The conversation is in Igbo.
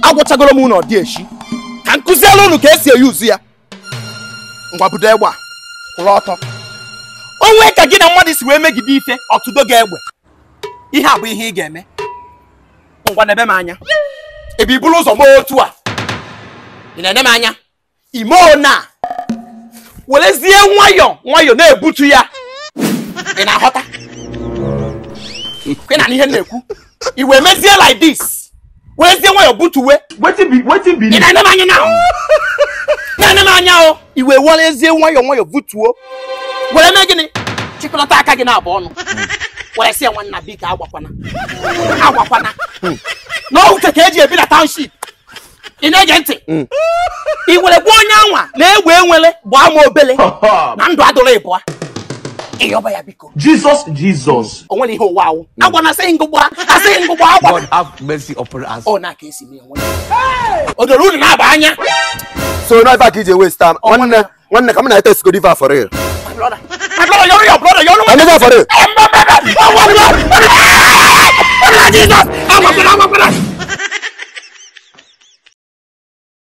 agwụchagoro m ụlọ dị echi ka m kụziela unu ka esi eyuzu ya ngwa budo egbe a kwụrụ ọtọ onwe ka gị na mmadụ si wee megide ife ọtụdo gị egbe ihe a bụ ihe ị ga-eme ngwa na-ebe m anya ebe i buru ụzọ mee otu a ị na-ene m anya ime ona werezie nwayọ nwayọ na-ebutu ya ị na-aghọta ị na ihe m na-ekwu i wee mezie like this werezie nwayọ butuwe wetin be wetin be ị na-ene m anya na na-ene m anya o i wee werezie nwayọ nwayọ butuo were mee gịnị chịkọlata aka gị na-abụ ọnụ were sị ya nwanna biko agwakwana agwakwana n'oge ka eji ebi na township ị na-ege ntị i were gbuo onye anwa na-egbe enwele gbaa ma obele na ndụ adụrụ ịbụa ịyọba ya biko jesus jesus o nwere ihe ụwa awụ agwa na asịghị ngụgba asịghị ngụgba agwa God have mercy upon us. ọ na-aka esi mee onwe ya. o doro unu na-aba anya so no ife ka ije waste time nwanne nwanne ka m na-ete sko diva for real My brother, my brother, you're your brother, you're I never for real Jesus!